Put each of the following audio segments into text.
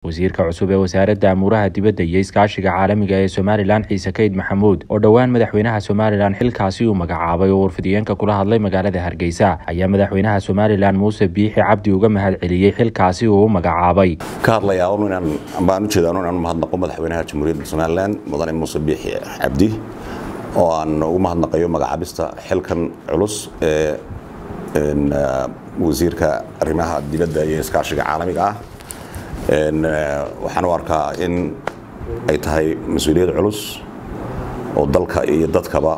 wasiirka cusub ee wasaaradda amuuraha dibadda iyo iskaashiga caalamiga ee somalilan ciise kayd maxamuud oo dhowaan madaxweynaha somalilan xilkaasi uu magacaabay oo warfidiyeenka kula hadlay magaalada hargeysa ayaa madaxweynaha somalilan muuse biixi cabdi uga mahad celiyey xilkaasi uu u magacaabay ka hadlayaa un inaan baan ujeedaa un inaan mahadnaqo madaxweynaha jamhuuriyadda somalilan mudane muuse biixi cabdi oo aan ugu mahadnaqayo magacaabista xilkan culus ee wasiirka arrimaha dibadda iyo iskaashiga caalamiga ah waxaan u arkaa in ay tahay mas-uuliyad culus oo dalka iyo dadkaba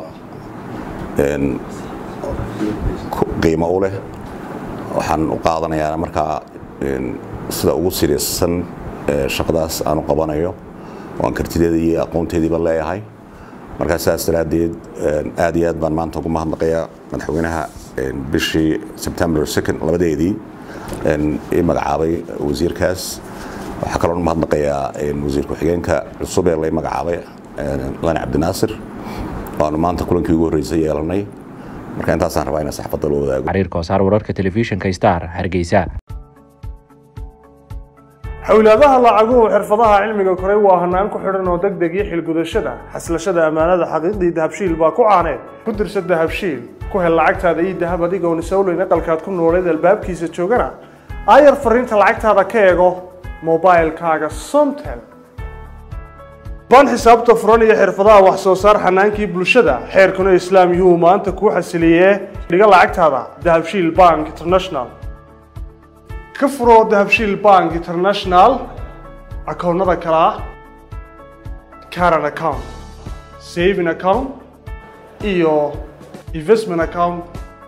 qiimo u leh waxaan u qaadanayaa markaa sida ugu siriirsan shaqadaas aan u qabanayo oo aan kartideeda iyo aqoonteediiba leeyahay markaa sidaas daraaddeed aad iyo aad baan maanta ugu mahadnaqayaa madaxweynaha bishii sebtembar second labadeedii ii magacaabay wasiirkaas waxaa kaloo mahadnaqayaa wasiir ku-xigeenka cusub ee lay magacaabay lani cabdinaasir waanu maanta kulankii ugu horreysay yeelanay marka intaasaan rabaa inaan saxfadda loo wadaago xariir koosaar wararka telefishinka star hargeysa xowlaadaha lacaguhu xirfadaha cilmiga koray waa hanaan ku xidhan oo deg deg iyo xilgudashada xaslashada ammaanada xaqiiqdii dahabshiil baa ku caaneed ku dirsa dahabshiil ku hel lacagtaada iyo dahab adigoon isowleyn aqalkaad ku nooleed albaabkiisa joogana aayar fariinta lacagtaada ka eego mobilkaaga somtel baan xisaabta furan iyo xirfadaha wax soo saar xanaankii bulshada xeerkuna islaam yuu maanta kuu xasiliyee dhiga lacagtaada dahabshiil bank international ka furo dahabshiil bank international akoonnada kale ah caran account saving account iyo investment account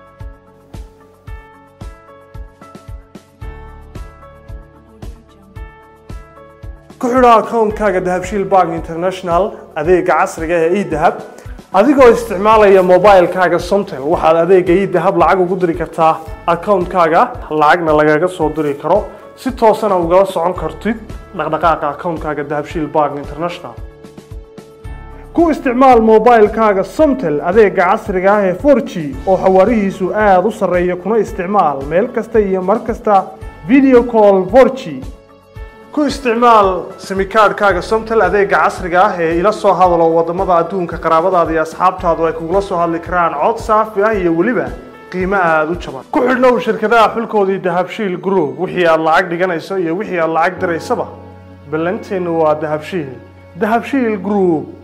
ku xidho akoonkaaga dahabshiil bank international adeega casriga ee edahab adigoo isticmaalaya mobilkaaga somtel waxaad adeega edahab lacag ugu diri kartaa akoonkaaga lacagna lagaga soo diri karo si toosana ugala socon kartid dhaqdhaqaaqa akoonkaaga dahabshiil bank international ku isticmaal mobilkaaga somtel adeega casriga ah ee 4g oo xawaarihiisu aada u sarreeya kuna isticmaal meel kasta iyo mar kasta video call 4g ku isticmaal simikaadhkaaga somtel adeega casriga ah ee ila soo hadalo wadamada adduunka qaraabadaada iyo asxaabtaadu ay kugula soo hadli karaan cod saafi ah iyo weliba qiimo aada u jaban ku xidhnow shirkadaha xulkoodii dahabshiil group wixii aad lacag dhiganayso iyo wixii aad lacag diraysaba ballanteennu waa dahabshiil dahabshiil group